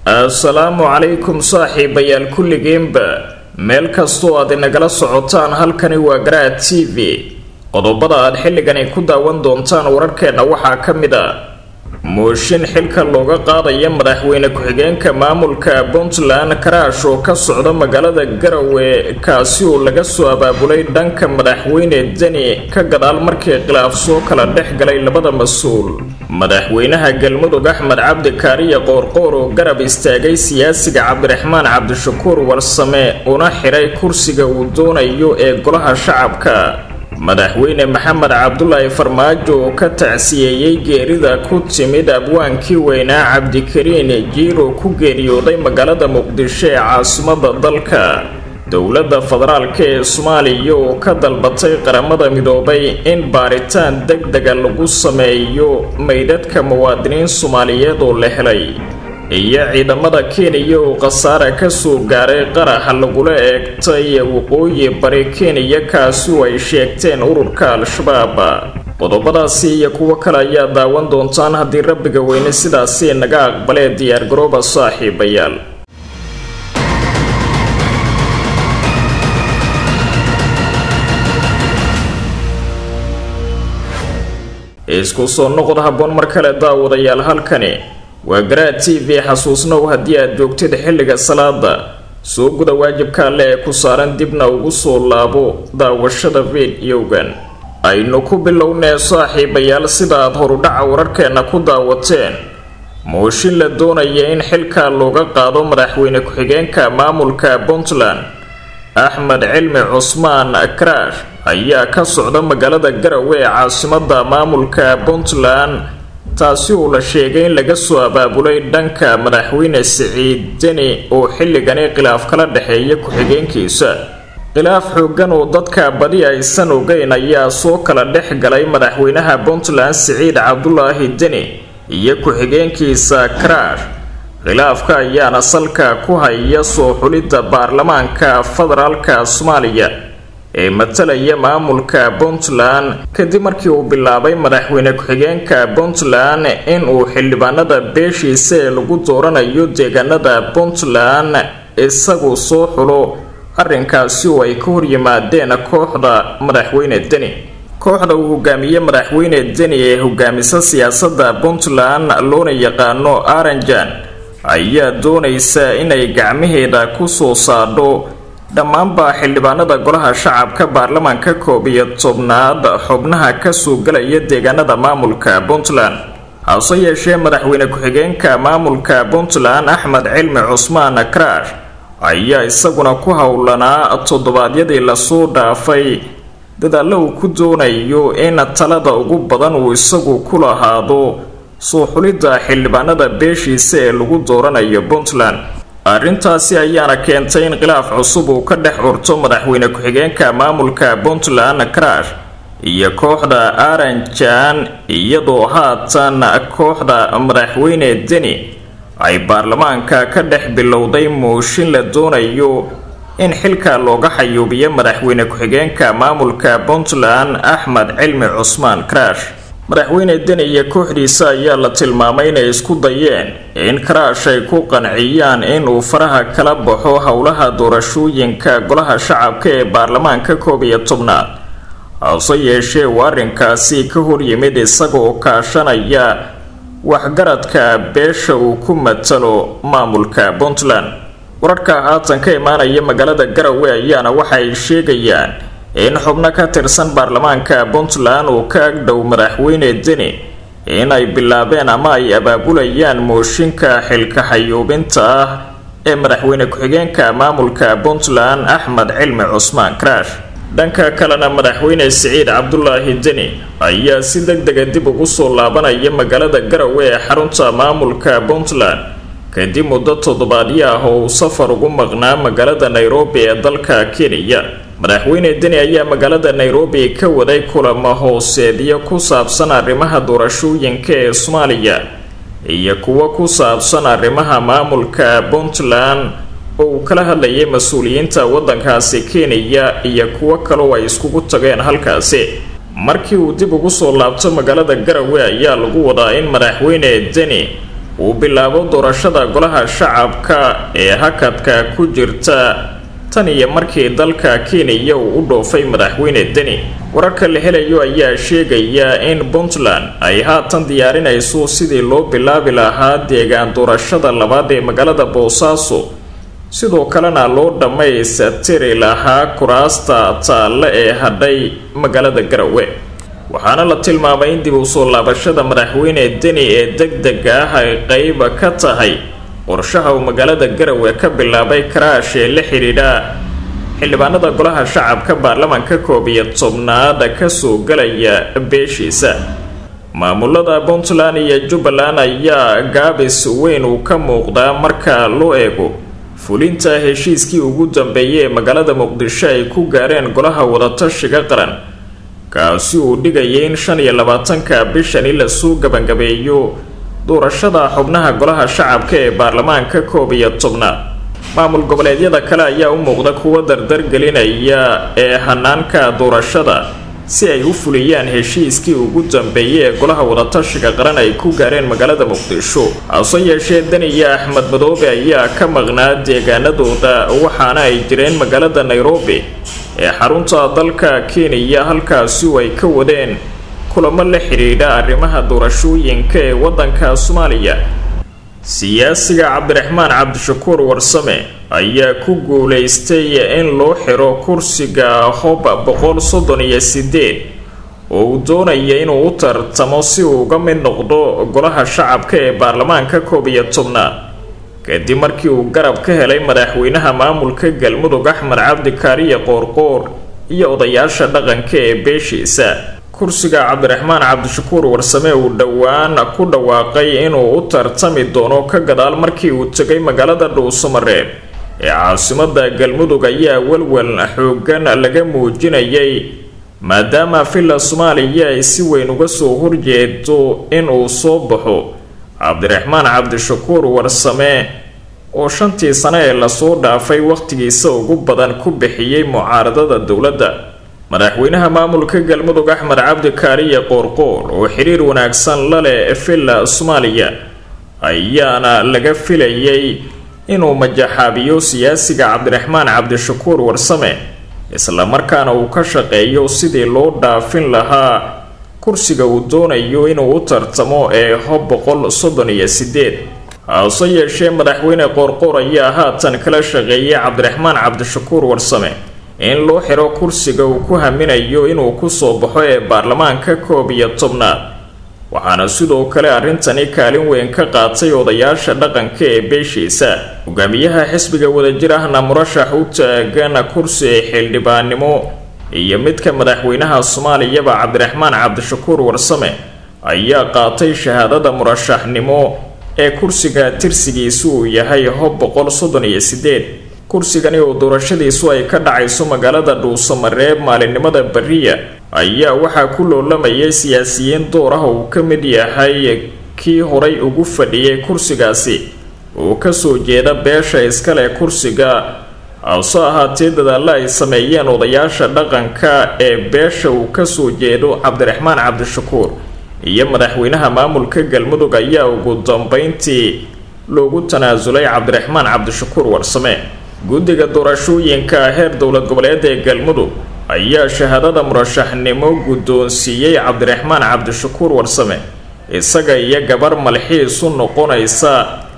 assalaamu calaykum saaxiibayaal kulligiinba meel kastoo aad inagala socotaan halkani waa garaad t v qodobada aad xilligani ku daawan doontaan wararkeenna waxaa ka mid a mooshin xilka looga qaadaya madaxweyne ku-xigeenka maamulka puntland karaash oo ka socda magaalada garowe kaasi oo laga soo abaabulay dhanka madaxweyne deni ka gadaal markii khilaaf soo kala dhex galay labada mas-uul madaxweynaha galmudug axmed cabdi kaariya qoorqoor oo garab istaagay siyaasiga cabdiraxmaan cabdishakuur warsame una xiray kursiga uu doonayo ee golaha shacabka madaxweyne maxamed cabdulaahi farmaajo oo ka tacsiyeeyey geerida ku timid abwaankii weynaa cabdikariin jiiro ku geeriyooday magaalada muqdisho ee caasimada dalka dowladda federaalk ee soomaaliya oo ka dalbatay qaramada midoobay in baaritaan deg dega lagu sameeyo meydhadhka muwaadiniin soomaaliyeed oo la helay iyo ciidamada kenya oo khasaare kasoo gaaray qaraxa lagula eegtay waqooyi bari kenya kaasi oo ay sheegteen ururka al-shabaab qodobadaasi iyo kuwo kale ayaa daawan doontaan haddii rabbiga weyne sidaasi naga aqbalee diyaargarooba saaxiibayaal isku soo noqod habboon mar kale daawadayaal halkani waa garaad t v xasuusnow haddii aad joogtid xilliga salaada soo guda waajibka alle ee ku saaran dibna ugu soo laabo daawashada fiidiyowgan aynu ku bilownee saaxiibayaal sida aad horudhaca wararkeenna ku daawateen mooshin la doonaya in xilka looga qaado madaxweyne ku-xigeenka maamulka puntland axmed cilmi cusmaan karaash ayaa ka socda magaalada garowe ee caasimada maamulka puntland taasi oo la sheegay in laga soo abaabulay dhanka madaxweyne siciid deni oo xilligani khilaaf kala dhexeeya ku-xigeenkiisa khilaaf xoogan oo dadka badi aysan ogeyn ayaa soo kala dhex galay madaxweynaha puntland siciid cabdulaahi deni iyo ku-xigeenkiisa karaash khilaafka ayaana salka ku haya soo xulidda baarlamaanka federaalka soomaaliya ee matalaya maamulka puntland kadib markii uu bilaabay madaxweyne ku-xigeenka puntland in uu xildhibaanada beeshiisa ee lagu dooranayo deegaanada puntland isagu soo xulo arrinkaasi oo ay ka horyimaadeen kooxda madaxweyne deni kooxda uu hogaamiye madaxweyne deni ee hogaamisa siyaasadda puntland loona yaqaano aranjan ayaa doonaysa inay gacmaheeda ku soo saadho dhammaanba xildhibaanada golaha shacabka baarlamaanka koob iyo tobnaad xubnaha kasoo galaya deegaanada maamulka puntland hase yeeshee madaxweyne ku-xigeenka maamulka puntland axmed cilmi cusmaan karaash ayaa isaguna ku howlanaa toddobaadyadii lasoo dhaafay dadaallo uu ku doonayo in talada ugu badan uu isagu ku lahaado soo xulidda xildhibaanada beeshiisa ee lagu dooranayo puntland arrintaasi ayaana keentay in khilaaf cusub uu ka dhex curto madaxweyne ku-xigeenka maamulka puntland karaash iyo kooxda aranjan iyadoo haatan kooxda madaxweyne deni ay baarlamaanka ka dhex bilowday mooshin la doonayo in xilka looga xayuubiyo madaxweyne ku-xigeenka maamulka puntland axmed cilmi cusmaan karaash madaxweyne deni iyo kooxdiisa ayaa la tilmaamay inay isku dayeen in karaash ay ku qanciyaan inuu faraha kala baxo howlaha doorashooyinka golaha shacabka ee baarlamaanka koob iyo tobnaad hase yeeshee uu arrinkaasi ka horyimid isaga oo kaashanaya waxgaradka beesha uu ku matalo maamulka puntland wararka haatan ka imaanaya magaalada garowe ayaana waxay sheegayaan in xubno ka tirsan baarlamaanka puntland uu ka agdhow madaxweyne deni in ay bilaabeen ama ay abaabulayaan mooshinka xilka xayuubinta ah ee madaxweyne ku-xigeenka maamulka puntland axmed cilmi cusmaan karaash dhanka kalena madaxweyne siciid cabdulaahi deni ayaa si deg dega dib ugu soo laabanaya magaalada garowe ee xarunta maamulka puntland kadib muddo toddobaadyo ah oo uu safar ugu maqnaa magaalada nairobi ee dalka kenya madaxweyne deni ayaa magaalada nairobi ka waday kulamo hooseedyo ku saabsan arrimaha doorashooyinka ee soomaaliya iyo kuwo ku saabsan arrimaha maamulka puntland oo uu kala hadlayay mas-uuliyiinta waddankaasi kenya iyo kuwo kaloo ay iskugu tageen halkaasi markii uu dib ugu soo laabto magaalada garowe ayaa lagu wadaa in madaxweyne deni uu bilaabo doorashada golaha shacabka ee hakadka ku jirta tan iyo markii dalka kenya uu u dhoofay madaxweyne deni wararka la helayo ayaa sheegaya in puntland ay haatan diyaarinayso sidii loo bilaabi lahaa deegaan doorashada labaad ee magaalada boosaaso sidoo kalena loo dhammaystiri lahaa kuraasta taalle ee hadhay magaalada garowe waxaana la tilmaamay in dib u soo laabashada madaxweyne deni ee deg dega ah ay qeyb ka tahay qorshaha uu magaalada garowe ka bilaabay karaash ee la xidhiidha xildhibaanada golaha shacabka baarlamaanka koob iyo tobnaad kasoo galaya beeshiisa maamulada puntland iyo jubbaland ayaa gaabis weyn uu ka muuqdaa marka loo eego fulinta heshiiskii ugu dambeeyay ee magaalada muqdisho ay ku gaareen golaha wadatashiga qaran kaasi uu dhigayay in shan iyo labaatanka bishani lasoo gabangabeeyo doorashada xubnaha golaha shacabka ee baarlamaanka koob iyo tobnaad maamul goboleedyada kale ayaa u muuqda kuwa dardargelinaya ee hanaanka doorashada si ay u fuliyaan heshiiskii ugu dambeeyay ee golaha wadatashiga qaran ay ku gaareen magaalada muqdisho hase yeeshee deni iyo axmed madoobe ayaa ka maqnaa deegaanadooda waxaana ay jireen magaalada nairobi ee xarunta dalka kenya halkaasi ay ka wadeen kulamo la xidhiidha arrimaha doorashooyinka ee waddanka soomaaliya siyaasiga cabdiraxmaan cabdishakuur warsame ayaa ku guulaystay in loo xiro kursiga hob boqol soddon iyo sideed oo uu doonaya inuu u tartamo si uu uga mid noqdo golaha shacabka ee baarlamaanka koob iyo tobnaad kadib markii uu garab ka helay madaxweynaha maamulka galmudug axmed cabdi kaariye qoorqoor iyo odayaasha dhaqanka ee beeshiisa kursiga cabdiraxmaan cabdishakuur warsame uu dhowaan ku dhawaaqay inuu u tartami doono ka gadaal markii uu tegay magaalada dhuusamareeb ee caasimada galmudug ayaa walwal xoogan laga muujinayay maadaama villa soomaaliya ay si weyn uga soo horjeedo inuu soo baxo cabdiraxmaan cabdishakuur warsame oo shantii sane ee lasoo dhaafay wakhtigiisa ugu badan ku bixiyey mucaaradada dowladda madaxweynaha maamulka galmudug axmed cabdi kaariye qoorqoor oo xiriir wanaagsan la leh villa soomaaliya ayaana laga filayay inuu majaxaabiyo siyaasiga cabdiraxmaan cabdishakuur warsame islamarkaana uu ka shaqeeyo sidii loo dhaafin lahaa kursiga uu doonayo inuu u tartamo ee hob boqol soddon iyo sideed hase yeeshee madaxweyne qoorqoor ayaa haatan kala shaqeeyay cabdiraxmaan cabdishakuur warsame in loo xiro kursiga uu ku haminayo inuu kusoo baxo ee baarlamaanka koob iyo tobnaad waxaana sidoo kale arrintani kaalin weyn ka qaatay odayaasha dhaqanka ee beeshiisa hogaamiyaha xisbiga wadajir ahna murashax u taagan kursi xildhibaannimo iyo midka madaxweynaha soomaaliyaba cabdiraxmaan cabdishakuur warsame ayaa qaatay shahaadada murashaxnimo ee kursiga tirsigiisu uu yahay hob boqol soddon iyo sideed kursigani oo doorashadiisu ay ka dhacayso magaalada dhuusamareeb maalinimada beriya ayaa waxaa ku loolamayay siyaasiyiin door ah uu ka mid yahay kii horay ugu fadhiyay kursigaasi oo kasoo jeeda beesha iskale kursiga hase ahaatee dadaalla ay sameeyeen odayaasha dhaqanka ee beesha uu kasoo jeedo cabdiraxmaan cabdishakuur iyo madaxweynaha maamulka galmudug ayaa ugu dambeyntii loogu tanaasulay cabdiraxmaan cabdishakuur warsame guddiga doorashooyinka heer dowlad goboleed ee galmudug ayaa shahaadada murashaxnimo guddoonsiiyey cabdiraxmaan cabdishakuur warsame isaga iyo gabar malxiis u noqonaysa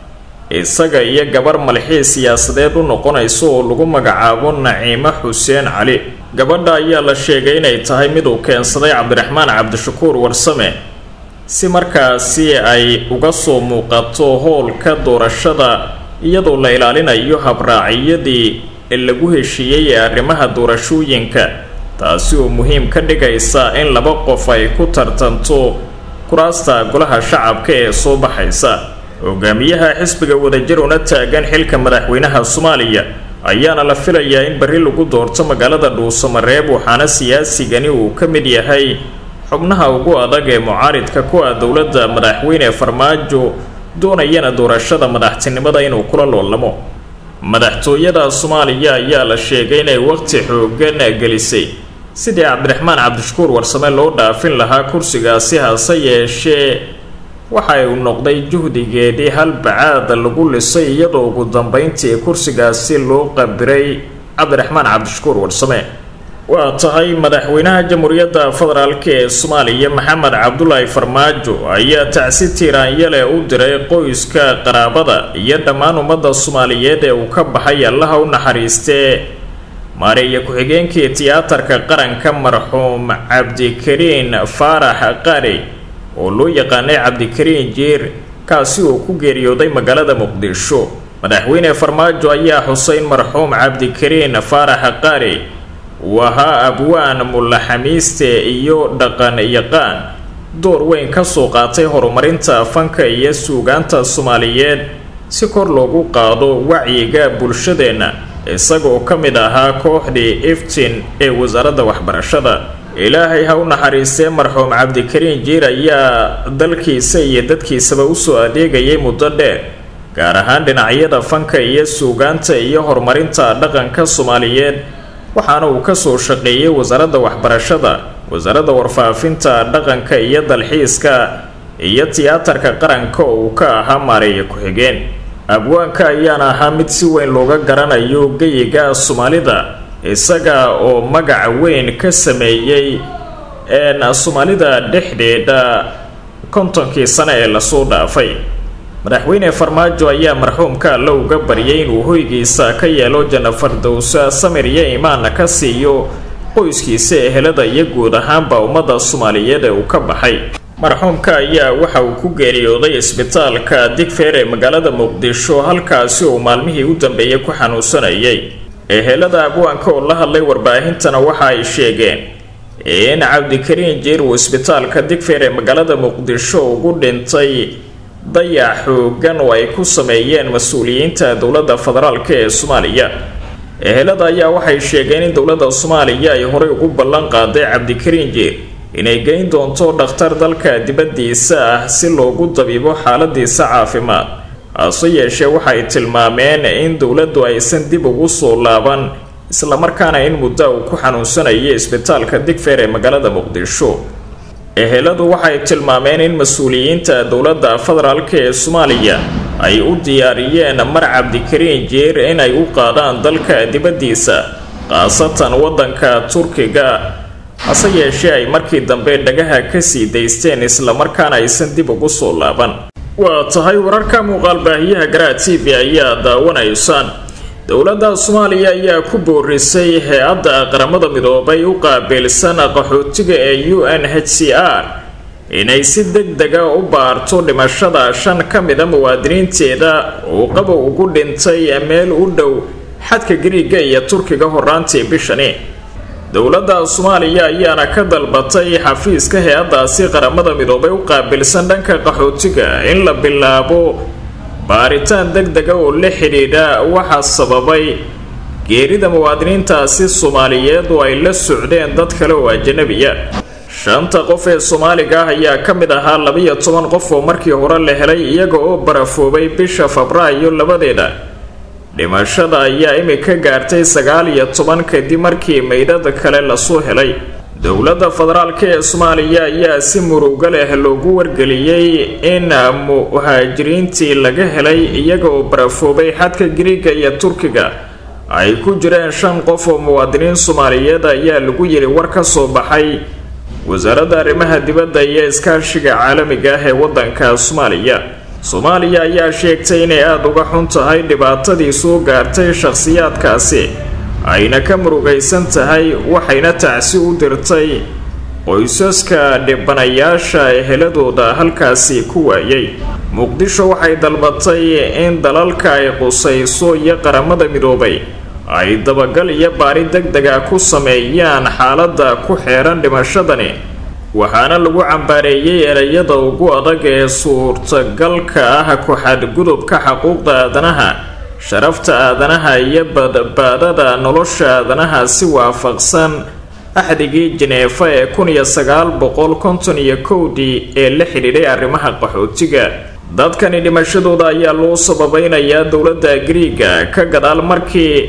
isaga iyo gabar malxiis siyaasadeed u noqonaysa oo lagu magacaabo naciimo xuseen cali gabadha ayaa la sheegay inay tahay mid uu keensaday cabdiraxmaan cabdishakuur warsame si markaasi ay uga soo muuqato howlka doorashada iyadoo la ilaalinayo habraaciyadii lagu heshiiyey ee arrimaha doorashooyinka taasi oo muhiim ka dhigaysa in laba qof ay ku tartanto kuraasta golaha shacabka ee soo baxaysa hogaamiyaha xisbiga wadajir una taagan xilka madaxweynaha soomaaliya ayaana la filayaa in berri lagu doorto magaalada dhuusamareeb waxaana siyaasigani uu ka mid yahay xubnaha ugu adag ee mucaaridka ku ah dowladda madaxweyne farmaajo doonayana doorashada madaxtinimada inuu kula loolamo madaxtooyada soomaaliya ayaa la sheegay inay waqti xoogan gelisay sidii cabdiraxmaan cabdishakuur warsame loo dhaafin lahaa kursigaasi hase yeeshee waxa uu noqday juhdigeedii hal bacaad lagu lisay iyadoo ugu dambeyntii kursigaasi loo qabiray cabdiraxmaan cabdishakuur warsame waa tahay madaxweynaha jamhuuriyadda federaalk ee soomaaliya maxamed cabdulaahi farmaajo ayaa tacsi tiiraanyale u diray qoyska qaraabada iyo dhammaan ummadda soomaaliyeed ee uu ka baxay allaha u naxariistee maareeya ku-xigeenkii tiyaatarka qaranka marxuum cabdikariin faarax qari oo loo yaqaanay cabdikariin jiir kaasi oo ku geeriyooday magaalada muqdisho madaxweyne farmaajo ayaa xuseyn marxuum cabdikariin faarax qari uu ahaa abwaan mullaxamiiste iyo dhaqan yaqaan door weyn ka soo qaatay horumarinta fanka iyo suugaanta soomaaliyeed si kor loogu qaado wacyiga bulshadeenna isagoo ka mid ahaa kooxdii iftin ee wasaaradda waxbarashada ilaahay ha u naxariistee marxuum cabdikariin jiir ayaa dalkiisa iyo dadkiisaba usoo adeegayay muddo dheer gaar ahaan dhinacyada fanka iyo suugaanta iyo horumarinta dhaqanka soomaaliyeed waxaana uu kasoo shaqeeyay wasaaradda waxbarashada wasaaradda warfaafinta dhaqanka iyo dalxiiska iyo tiyaatarka qaranka oo uu ka ahaa maareeya ku-xigeen abwaanka ayaana ahaa mid si weyn looga garanayo geyiga soomaalida isaga oo magac weyn ka sameeyey soomaalida dhexdeeda kontonkii sano ee lasoo dhaafay madaxweyne farmaajo ayaa marxuumka alle uga baryay inuu hoygiisa ka yeelo janna fardowsa samir iyo imaanna ka siiyo qoyskiisa ehelada iyo guud ahaanba ummadda soomaaliyeed ee uu ka baxay marxuumka ayaa waxa uu ku geeriyooday isbitaalka digfeer ee magaalada muqdisho halkaasi uu maalmihii u dambeeyay ku xanuunsanayay ehelada abwaanka oo la hadlay warbaahintana waxa ay sheegeen in cabdikariin jiir uu isbitaalka digfeer ee magaalada muqdisho ugu dhintay dayac xoogan oo ay ku sameeyeen mas-uuliyiinta dowladda federaalk ee soomaaliya ehelada ayaa waxay sheegeen in dowladda soomaaliya ay horey ugu ballan qaaday cabdikariin jiir inay geyn doonto dhakhtar dalka dibaddiisa ah si loogu dabiibo xaaladiisa caafimaad hase yeeshee waxay tilmaameen in dowladdu aysan dib ugu soo laaban islamarkaana in muddo uu ku xanuunsanayay isbitaalka digfeer ee magaalada muqdisho eheladu waxay tilmaameen in mas-uuliyiinta dowladda federaalk ee soomaaliya ay u diyaariyeen mar cabdikariin jeer inay u qaadaan dalka dibaddiisa khaasatan waddanka turkiga hase yeeshee ay markii dambe dhagaha kasii daysteen islamarkaana aysan dib ugu soo laaban waa tahay wararka muuqaalbaahiyaha garaa t v ayaa daawanaysaan dowladda soomaaliya ayaa ku boorisay hay-adda qaramada midoobay u qaabilsan qaxootiga ee u n h c r inay si deg dega u baarto dhimashada shan ka mida muwaadiniinteeda uu qabow ugu dhintay meel u dhow xadka gariiga iyo turkiga horaantii bishani dowladda soomaaliya ayaana ka dalbatay xafiiska hay-addaasi qaramada midoobay u qaabilsan dhanka qaxootiga in la bilaabo baaritaan deg dega oo la xidhiidha waxaa sababay geerida muwaadiniintaasi soomaaliyeed oo ay la socdeen dad kale oo ajanabiya shanta qof ee soomaaliga ah ayaa ka mid ahaa labiyo toban qof oo markii hore la helay iyaga oo barafoobay bisha febraayo labadeeda dhimashada ayaa imika gaartay sagaal iyo toban kadib markii meydhada kale lasoo helay dowladda federaalk ee soomaaliya ayaa si muruga leh loogu wargeliyey in muhaajiriintii laga helay iyaga oo barafoobay xadka gariiga iyo turkiga ay ku jireen shan qof oo muwaadiniin soomaaliyeed ayaa lagu yiri war ka soo baxay wasaaradda arrimaha dibadda iyo iskaashiga caalamiga ah ee waddanka soomaaliya soomaaliya ayaa sheegtay inay aada uga xun tahay dhibaatadii soo gaartay shakhsiyaadkaasi ayna ka murugaysan tahay waxayna tacsi u dirtay qoysaska dhibanayaasha eheladooda halkaasi ku waayay muqdisho waxay dalbatay in dalalka ay qusayso iyo qaramada midoobay ay dabagal iyo baari deg dega ku sameeyaan xaaladda ku xeeran dhimashadani waxaana lagu cambaareeyey ereyada ugu adag ee suurtagalka ah ku-xadgudubka xuquuqda aadanaha sharafta aadanaha iyo badbaadada nolosha aadanaha si waafaqsan axdigii jineefa ee kun iyo sagaal boqol konton iyo kowdii ee la xidhiidhay arrimaha qaxootiga dadkani dhimashadooda ayaa loo sababeynayaa dowladda griiga ka gadaal markii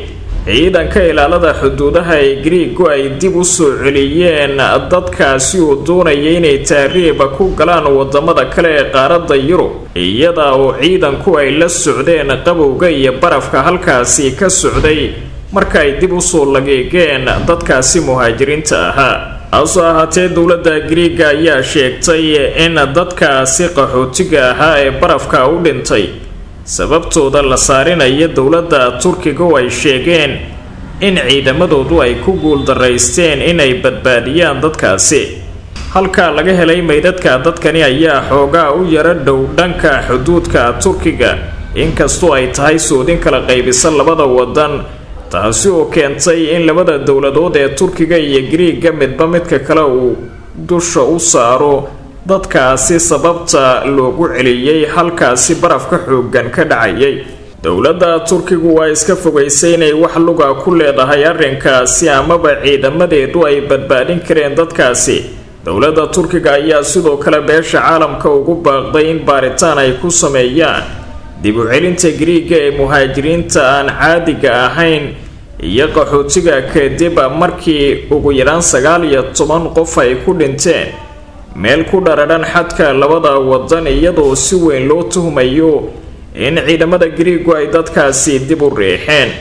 ciidanka ilaalada xuduudaha ee griigu ay dib u soo celiyeen dadkaasi uu doonaya inay taariiba ku galaan wadamada kale ee qaaradda yurub iyada oo ciidanku ay la socdeen qabowga iyo barafka halkaasi ka socday marka ay dib usoo lageegeen dadkaasi muhaajiriinta ahaa hase ahaatee dowladda griiga ayaa sheegtay in dadkaasi qaxootiga ahaa ee barafka u dhintay sababtooda la saarinaya dowladda turkiga oo ay sheegeen in ciidamadoodu ay ku guuldaraysteen inay badbaadiyaan dadkaasi halkaa laga helay meydadka dadkani ayaa xoogaa u yaro dhow dhanka xuduudka turkiga inkastoo ay tahay soodin kala qaybisa labada wadan taasi oo keentay in labada dowladood ee turkiga iyo griiga midba midka kale uu dusha u saaro dadkaasi sababta loogu celiyey halkaasi barafka xooggan ka dhacayay dowladda turkigu waa iska fogaysay inay wax luga ku leedahay arrinkaasi amaba ciidamadeedu ay badbaadin kareen dadkaasi dowladda turkiga ayaa sidoo kale beesha caalamka ugu baaqday in baaritaan ay ku sameeyaan dib u celinta griiga ee muhaajiriinta aan caadiga ahayn iyo qaxootiga kadib markii ugu yaraan sagaal iyo toban qof ay ku dhinteen meel ku dharadhan xadka labada wadan iyadoo si weyn loo tuhmayo in ciidamada griigu ay dadkaasi dib u riixeen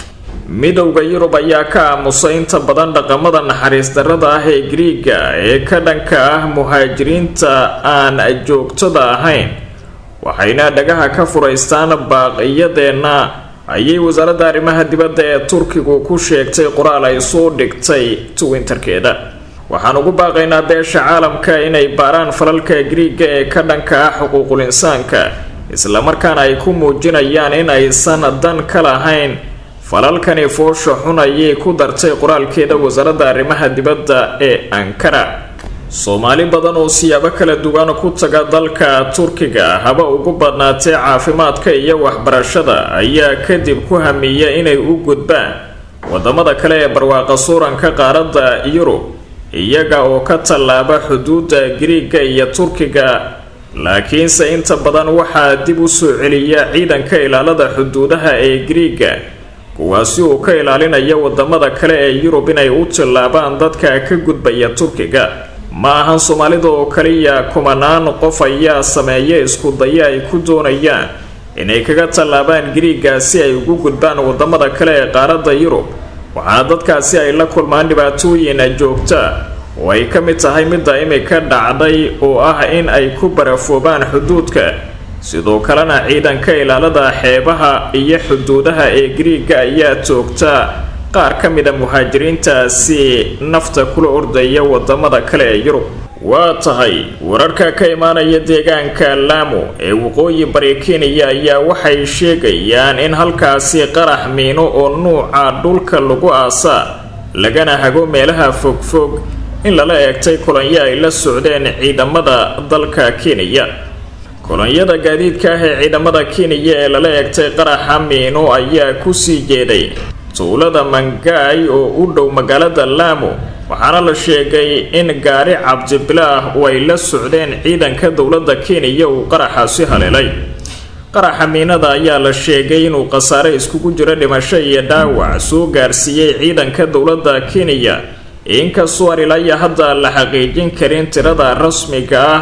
midowda yurub ayaa ka aamusay inta badan dhaqamada naxariis darrada ah ee griiga ee ka dhanka ah muhaajiriinta aan joogtada ahayn waxayna dhagaha ka furaystaan baaqiyadeenna ayay wasaaradda arrimaha dibadda ee turkigu ku sheegtay qoraal ay soo dhigtay twinterkeeda waxaan ugu baaqaynaa beesha caalamka inay baaraan falalka griiga ee ka dhanka ah xuquuqul insaanka islamarkaana ay ku muujinayaan in aysan dan ka lahayn falalkani foosha xun ayay ku dartay qoraalkeeda wasaaradda arrimaha dibadda ee ankara soomaali badan oo siyaabo kala duwan ku taga dalka turkiga haba ugu badnaatee caafimaadka iyo waxbarashada ayaa kadib ku hamiya inay u gudbaan wadamada kale ee barwaaqa suuranka qaaradda yurub iyaga oo ka tallaaba xuduudda griiga iyo turkiga laakiinse inta badan waxaa dib u soo celiya ciidanka ilaalada xuduudaha ee griiga kuwaasi uu ka ilaalinaya wadamada kale ee yurub inay u tillaabaan dadka ka gudbaya turkiga ma ahan soomaalida oo kaliya kumanaan qof ayaa sameeya isku daya ay ku doonayaan inay kaga tallaabaan griiga si ay ugu gudbaan wadamada kale ee qaaradda yurub waxaana dadkaasi ay la kulmaan dhibaatooyin joogta oo ay ka mid tahay midda imika dhacday oo ah in ay ku barafoobaan xuduudka sidoo kalena ciidanka ilaalada xeebaha iyo xuduudaha ee griiga ayaa toogta qaar ka mida muhaajiriintaasi nafta kula ordaya wadamada kale ee yurub waa tahay wararka ka imaanaya deegaanka laamo ee waqooyi bari kenya ayaa waxay sheegayaan in halkaasi qarax miino oo nuuca dhulka lagu aasaa lagana hago meelaha fogfog in lala eegtay kolonyo ay la socdeen ciidamada dalka kenya kolonyada gaadiidka ah ee ciidamada kenya ee lala eegtay qaraxa miino ayaa kusii jeeday tuulada mangaay oo u dhow magaalada laamo waxaana la sheegay in gaari cabdibilaah oo ay la socdeen ciidanka dowladda kenya uu qaraxaasi haleelay qaraxa miinada ayaa la sheegay inuu khasaare iskugu jiro dhimasho iyo dhaawac soo gaarsiiyey ciidanka dowladda kenya inkastoo aan ilaya hadda la xaqiijin karin tirada rasmiga ah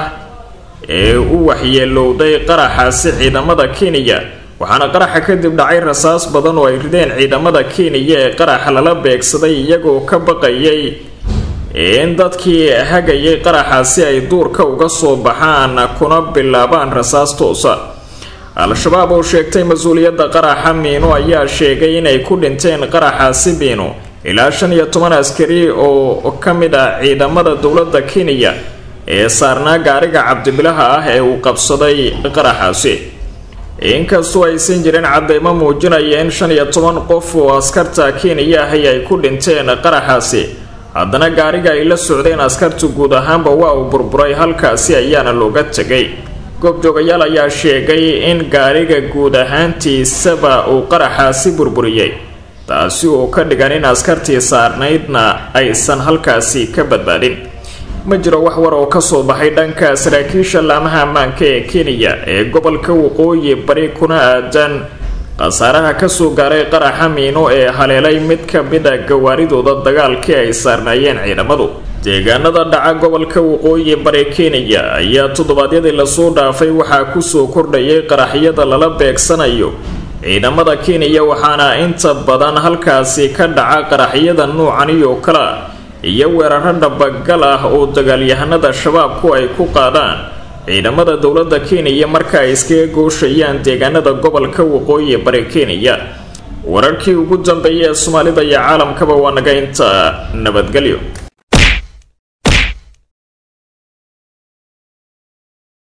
ee u waxyeelowday qaraxaasi ciidamada kenya waxaana qaraxa kadib dhacay rasaas badan oo ay rideen ciidamada kenya ee qaraxa lala beegsaday iyagoo ka baqayay in dadkii hagayay qaraxaasi ay duurka uga soo baxaan kuna bilaabaan rasaas toosa al-shabaab oo sheegtay mas-uuliyadda qaraxa miino ayaa sheegay inay ku dhinteen qaraxaasi miino ilaa shan iyo toban askari oo ka mid ah ciidamada dowladda kenya ee saarnaa gaariga cabdibilaha ah ee uu qabsaday qaraxaasi inkastoo aysan jirin cadeymo muujinaya in shan iyo toban qof oo askarta kenya ahi ay ku dhinteen qaraxaasi haddana gaariga ay la socdeen askartu guud ahaanba waa uu burburay halkaasi ayaana looga tegay goobjoogayaal ayaa sheegay in gaariga guud ahaantiisaba uu qaraxaasi burburiyey taasi oo ka dhigan in askartii saarnaydna aysan halkaasi ka badbaadin ma jiro wax war oo kasoo baxay dhanka saraakiisha laamaha ammaanka ee kenya ee gobolka waqooyi bari kuna aadan khasaaraha kasoo gaaray qaraxa miino ee haleelay mid ka mid a gawaaridooda dagaalkii ay saarnaayeen ciidamadu deegaanada dhaca gobolka waqooyi bari kenya ayaa toddobaadyadii lasoo dhaafay waxaa kusoo kordhayay qaraxyada lala beegsanayo ciidamada kenya waxaana inta badan halkaasi ka dhaca qaraxyada nuucani oo kale ah iyo weeraro dhabagal ah oo dagaalyahanada shabaabku ay ku qaadaan ciidamada dowladda kenya marka ay iskaga gooshayaan deegaanada gobolka waqooyi bari kenya wararkii ugu dambeeyay ee soomaalida iyo caalamkaba waa naga inta nabadgelyo